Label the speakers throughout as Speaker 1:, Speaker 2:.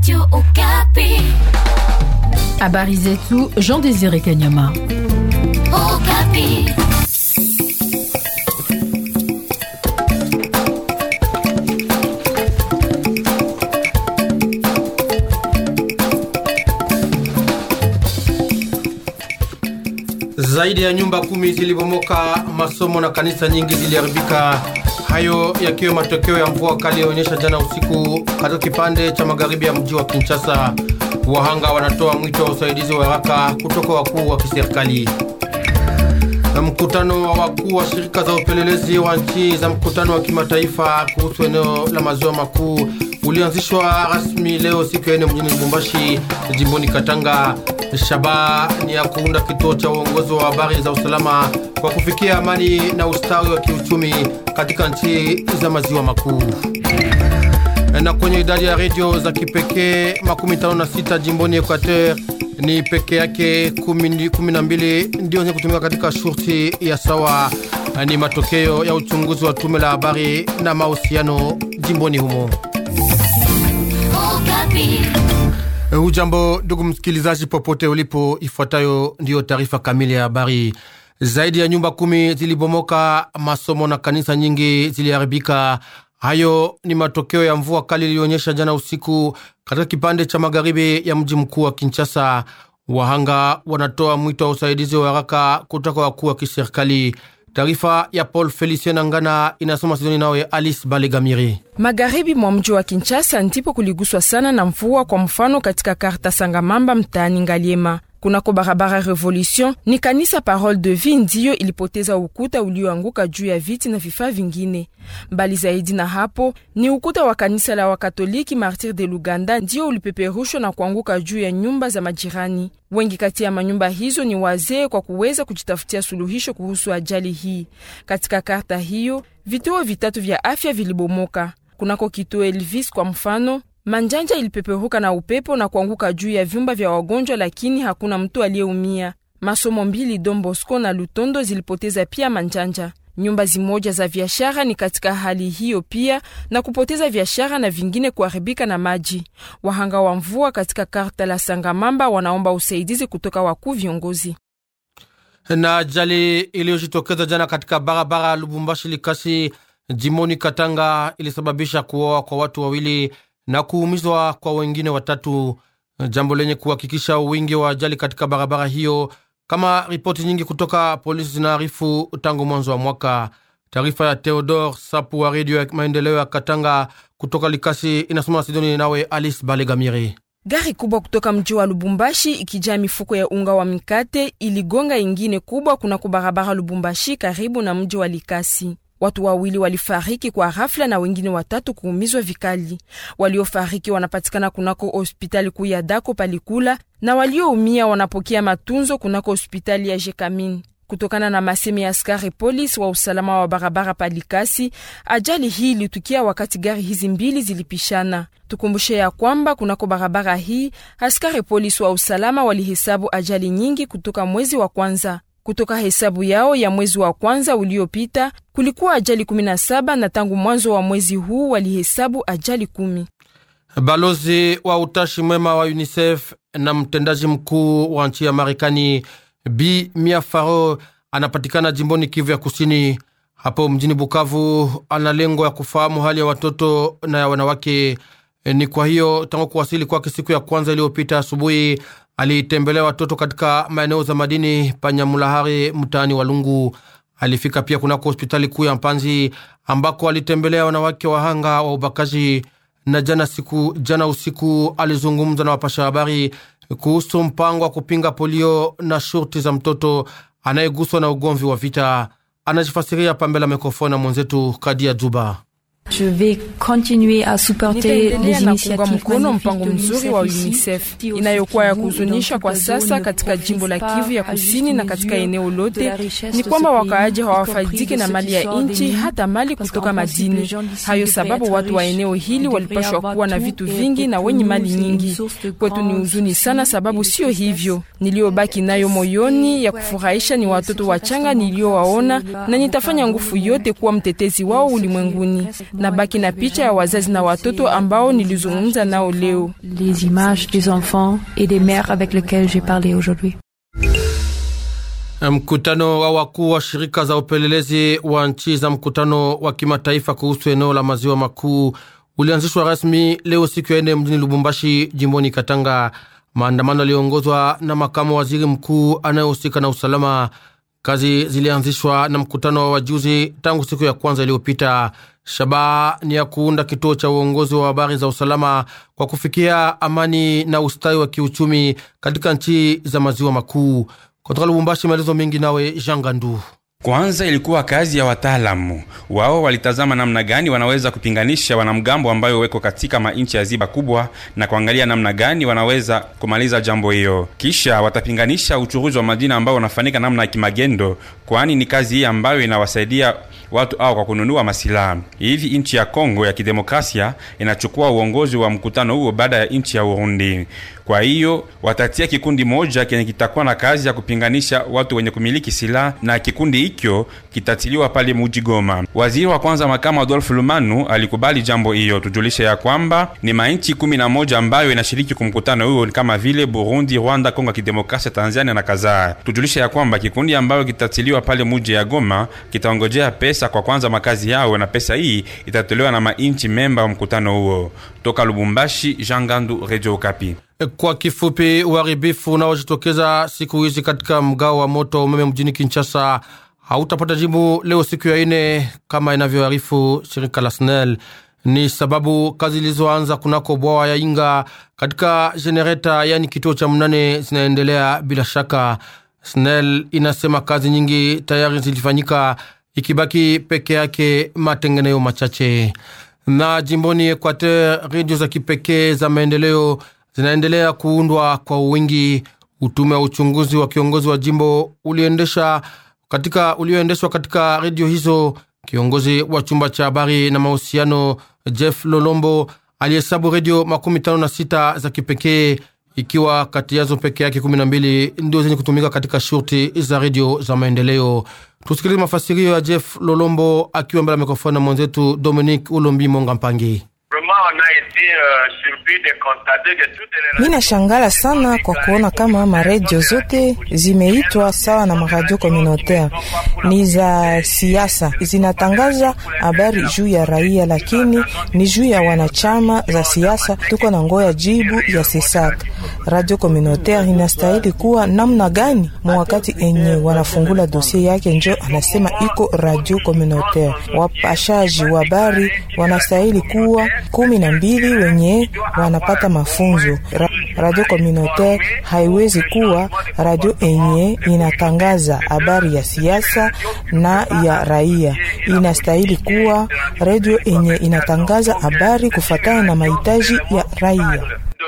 Speaker 1: Radio Okapi.
Speaker 2: Habari zetu Jean Désiré Kanyama.
Speaker 1: Okapi.
Speaker 3: Zaidi ya nyumba kumi zilibomoka, masomo na kanisa nyingi ziliharibika. Hayo yakiwa matokeo ya mvua kali yaonyesha jana usiku katika kipande cha magharibi ya mji wa Kinshasa. Wahanga wanatoa mwito wa usaidizi wa haraka kutoka wakuu wa kiserikali. Na mkutano wa wakuu wa shirika za upelelezi wa nchi za mkutano wa kimataifa kuhusu eneo la maziwa makuu ulianzishwa rasmi leo siku ya ine mjini Lubumbashi, jimboni Katanga. Shabaha ni ya kuunda kituo cha uongozi wa habari za usalama kwa kufikia amani na ustawi wa kiuchumi katika nchi za maziwa makuu. Na kwenye idadi ya redio za kipekee makumi tano na sita jimboni Equateur ni peke yake kumi na mbili ndio zenye kutumika katika shurti ya sawa. Ni matokeo ya uchunguzi wa tume la habari na mahusiano jimboni humo.
Speaker 1: Okapi.
Speaker 3: Hujambo ndugu msikilizaji, popote ulipo, ifuatayo ndiyo taarifa kamili ya habari. Zaidi ya nyumba kumi zilibomoka, masomo na kanisa nyingi ziliharibika. Hayo ni matokeo ya mvua kali iliyoonyesha jana usiku katika kipande cha magharibi ya mji mkuu wa Kinshasa. Wahanga wanatoa mwito wa usaidizi wa haraka kutoka wakuu wa kiserikali. Taarifa ya Paul Felicien Angana inasoma Sidoni nawe Alice Balegamiri.
Speaker 4: Magharibi mwa mji wa Kinshasa ndipo kuliguswa sana na mvua, kwa mfano katika karta Sangamamba mtaani Ngaliema kunako barabara Revolution ni kanisa Parole de Vie ndiyo ilipoteza ukuta ulioanguka juu ya viti na vifaa vingine. Mbali zaidi na hapo, ni ukuta wa kanisa la Wakatoliki Martir de Luganda ndiyo ulipeperushwa na kuanguka juu ya nyumba za majirani. Wengi kati ya manyumba hizo ni wazee kwa kuweza kujitafutia suluhisho kuhusu ajali hii. Katika karta hiyo, vituo vitatu vya afya vilibomoka. Kunako kituo Elvis kwa mfano manjanja ilipeperuka na upepo na kuanguka juu ya vyumba vya wagonjwa, lakini hakuna mtu aliyeumia. Masomo mbili Don Bosco na Lutondo zilipoteza pia manjanja. Nyumba zimoja za biashara ni katika hali hiyo pia, na kupoteza biashara na vingine kuharibika na maji. Wahanga wa mvua katika karta la Sangamamba wanaomba usaidizi kutoka wakuu viongozi.
Speaker 3: Na ajali iliyojitokeza jana katika barabara Lubumbashi Likasi jimoni Katanga ilisababisha kuoa kwa watu wawili na kuumizwa kwa wengine watatu, jambo lenye kuhakikisha wingi wa ajali katika barabara hiyo, kama ripoti nyingi kutoka polisi zinaarifu tangu mwanzo wa mwaka. Taarifa ya Theodore Sapu wa redio ya maendeleo ya Katanga kutoka Likasi inasoma Sidoni nawe Alice Balegamiri.
Speaker 4: Gari kubwa kutoka mji wa Lubumbashi ikijaa mifuko ya unga wa mikate iligonga ingine kubwa kunako barabara Lubumbashi karibu na mji wa Likasi. Watu wawili walifariki kwa ghafla na wengine watatu kuumizwa vikali. Waliofariki wanapatikana kunako hospitali kuu ya Dako Palikula na walioumia wanapokea matunzo kunako hospitali ya Jekamin. Kutokana na masemi ya askari polisi wa usalama wa barabara Palikasi, ajali hii ilitukia wakati gari hizi mbili zilipishana. Tukumbushe ya kwamba kunako barabara hii askari polisi wa usalama walihesabu ajali nyingi kutoka mwezi wa kwanza. Kutoka hesabu yao ya mwezi wa kwanza uliopita kulikuwa ajali 17 na tangu mwanzo wa mwezi huu walihesabu ajali kumi.
Speaker 3: Balozi wa utashi mwema wa UNICEF na mtendaji mkuu wa nchi ya Marekani Bi Mia Faro anapatikana jimboni Kivu ya Kusini. Hapo mjini Bukavu ana lengo ya kufahamu hali ya watoto na ya wanawake. Ni kwa hiyo tangu kuwasili kwake siku ya kwanza iliyopita asubuhi alitembelea watoto katika maeneo za madini Panyamulahari mtaani Walungu. Alifika pia kunako hospitali kuu ya Mpanzi ambako alitembelea wanawake wahanga wa ubakaji, na jana siku jana usiku alizungumza na wapasha habari kuhusu mpango wa kupinga polio na shurti za mtoto anayeguswa na ugomvi wa vita. Anajifasiria pambela mikrofoni na mwenzetu Kadia Juba.
Speaker 5: Je vais continuer à supporter
Speaker 4: Nitaendelea
Speaker 5: les
Speaker 4: na kuunga
Speaker 5: initiatives
Speaker 4: mkono
Speaker 5: magnifiques
Speaker 4: mpango
Speaker 5: de
Speaker 4: mzuri wa
Speaker 5: ici,
Speaker 4: UNICEF
Speaker 5: qui
Speaker 4: inayokuwa ya
Speaker 5: aussi
Speaker 4: kuhuzunisha
Speaker 5: nous,
Speaker 4: kwa
Speaker 5: dans
Speaker 4: sasa
Speaker 5: ne
Speaker 4: katika jimbo la
Speaker 5: profite
Speaker 4: Kivu ya
Speaker 5: pas à
Speaker 4: kusini
Speaker 5: juste
Speaker 4: na katika
Speaker 5: mesure
Speaker 4: eneo
Speaker 5: de
Speaker 4: lote
Speaker 5: la richesse
Speaker 4: ni
Speaker 5: de
Speaker 4: kwamba
Speaker 5: ce
Speaker 4: wakaaji
Speaker 5: pays,
Speaker 4: hawafaidike
Speaker 5: y compris
Speaker 4: na
Speaker 5: de
Speaker 4: mali
Speaker 5: ceux
Speaker 4: ya
Speaker 5: qui sortent
Speaker 4: nchi
Speaker 5: des
Speaker 4: hata mali
Speaker 5: parce
Speaker 4: kutoka
Speaker 5: qu'en principe,
Speaker 4: madini.
Speaker 5: les gens d'ici
Speaker 4: Hayo
Speaker 5: devraient
Speaker 4: sababu
Speaker 5: être
Speaker 4: watu wa
Speaker 5: riches,
Speaker 4: eneo hili
Speaker 5: devraient
Speaker 4: walipashwa
Speaker 5: avoir
Speaker 4: kuwa na
Speaker 5: tout,
Speaker 4: vitu
Speaker 5: et
Speaker 4: vingi na
Speaker 5: pour
Speaker 4: wenye
Speaker 5: nous,
Speaker 4: mali
Speaker 5: c'est une
Speaker 4: nyingi.
Speaker 5: source de
Speaker 4: Kwetu ni
Speaker 5: grande
Speaker 4: huzuni sana,
Speaker 5: souci
Speaker 4: sababu
Speaker 5: et de
Speaker 4: sio
Speaker 5: tristesse.
Speaker 4: hivyo. Niliyobaki nayo moyoni ya kufurahisha ni watoto wachanga niliyowaona, na nitafanya nguvu yote kuwa mtetezi wao ulimwenguni. na baki na picha ya wazazi na watoto ambao nilizungumza nao leo.
Speaker 5: Les images des enfants et des mères avec lesquelles j'ai parlé aujourd'hui.
Speaker 3: Mkutano wa wakuu wa shirika za upelelezi wa nchi za mkutano wa kimataifa kuhusu eneo la maziwa makuu ulianzishwa rasmi leo siku ya ine mjini Lubumbashi, jimboni Katanga. Maandamano yaliongozwa na makamu waziri mkuu anayehusika na usalama. Kazi zilianzishwa na mkutano wa wajuzi tangu siku ya kwanza iliyopita. Shabaha ni ya kuunda kituo cha uongozi wa habari za usalama kwa kufikia amani na ustawi wa kiuchumi katika nchi za maziwa makuu. Kutoka Lubumbashi, maelezo mengi nawe Jean Gandu.
Speaker 6: Kwanza ilikuwa kazi ya wataalamu wao, walitazama namna gani wanaweza kupinganisha wanamgambo ambayo weko katika mainchi ya ziba kubwa na kuangalia namna gani wanaweza kumaliza jambo hiyo. Kisha watapinganisha uchuruzi wa madini ambao unafanyika namna ya kimagendo, kwani ni kazi hii ambayo inawasaidia watu hao kwa kununua masilaha. Hivi nchi ya Kongo ya Kidemokrasia inachukua uongozi wa mkutano huo baada ya nchi ya Urundi. Kwa hiyo watatia kikundi moja kenye kitakuwa na kazi ya kupinganisha watu wenye kumiliki silaha na kikundi hikyo kitatiliwa pale muji Goma. Waziri wa kwanza makamu Adolphe Lumanu alikubali jambo hiyo. Tujulishe ya kwamba ni mainchi kumi na moja ambayo inashiriki kumkutano huo kama vile Burundi, Rwanda, Kongo ya Kidemokrasia, Tanzania na kadhaa. Tujulishe ya kwamba kikundi ambayo kitatiliwa pale muji ya Goma kitaongojea pesa kwa kwanza makazi yao, na pesa hii itatolewa na mainchi memba wa mkutano huo. Toka Lubumbashi, Jean Gandu, Radio Okapi.
Speaker 3: Kwa kifupi, uharibifu unaojitokeza siku hizi katika mgao wa moto wa umeme mjini Kinshasa hautapata jibu leo siku ya ine kama inavyoarifu shirika la SNEL. Ni sababu kazi zilizoanza kunako bwawa ya Inga katika jenereta, yani kituo cha mnane, zinaendelea bila shaka. SNEL inasema kazi nyingi tayari zilifanyika, ikibaki peke yake matengenezo machache. Na jimboni Equateur, redio za kipekee za maendeleo zinaendelea kuundwa kwa wingi. Utume wa uchunguzi wa kiongozi wa jimbo uliendesha katika ulioendeshwa katika redio hizo. Kiongozi wa chumba cha habari na mahusiano Jeff Lolombo alihesabu redio makumi tano na sita za kipekee, ikiwa kati yazo peke yake kumi na mbili ndio zenye kutumika katika shurti za redio za maendeleo. Tusikilize mafasirio ya Jeff Lolombo akiwa mbele ya mikrofoni na mwenzetu Dominique Ulombi Monga Mpangi.
Speaker 7: Mi nashangala sana kwa kuona kama maredio zote zimeitwa sawa na maradio communautaire, ni za siasa, zinatangaza habari juu ya raia, lakini ni juu ya wanachama za siasa. Tuko na ngoya jibu ya sesak. Radio communautaire inastahili kuwa namna gani? Mwakati enye wanafungula dosie yake, njo anasema iko radio communautaire. Wapashaji wa habari wanastahili kuwa kumi na mbili wenye wanapata mafunzo. Ra radio communautaire haiwezi kuwa radio enye inatangaza habari ya siasa na ya raia. Inastahili kuwa radio enye inatangaza habari kufatana na mahitaji ya raia.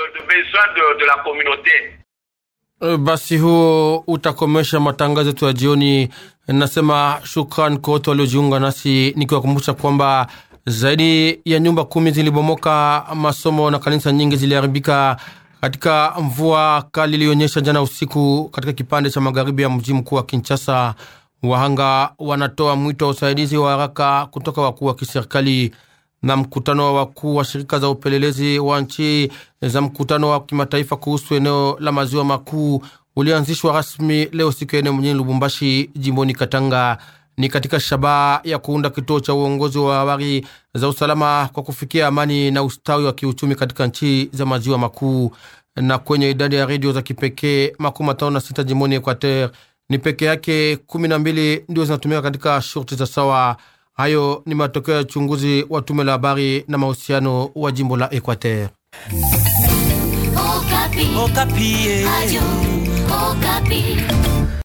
Speaker 3: Basi huo utakomesha matangazo yetu ya jioni. Nasema shukran kwa wote waliojiunga nasi, nikiwakumbusha kwamba zaidi ya nyumba kumi zilibomoka, masomo na kanisa nyingi ziliharibika katika mvua kali ilionyesha jana usiku katika kipande cha magharibi ya mji mkuu wa Kinshasa. Wahanga wanatoa mwito wa usaidizi wa haraka kutoka wakuu wa kiserikali. Na mkutano wa wakuu wa shirika za upelelezi wa nchi za mkutano wa kimataifa kuhusu eneo la maziwa makuu ulianzishwa rasmi leo siku ya ine mjini Lubumbashi, jimboni Katanga ni katika shabaha ya kuunda kituo cha uongozi wa habari za usalama kwa kufikia amani na ustawi wa kiuchumi katika nchi za maziwa makuu. Na kwenye idadi ya redio za kipekee makumi matano na sita jimboni Equateur ni peke yake kumi na mbili ndio zinatumika katika shurti za sawa. Hayo ni matokeo ya uchunguzi wa tume la habari na mahusiano wa jimbo la Equateur.
Speaker 1: Okapi.
Speaker 8: Okapi.
Speaker 1: Radio Okapi.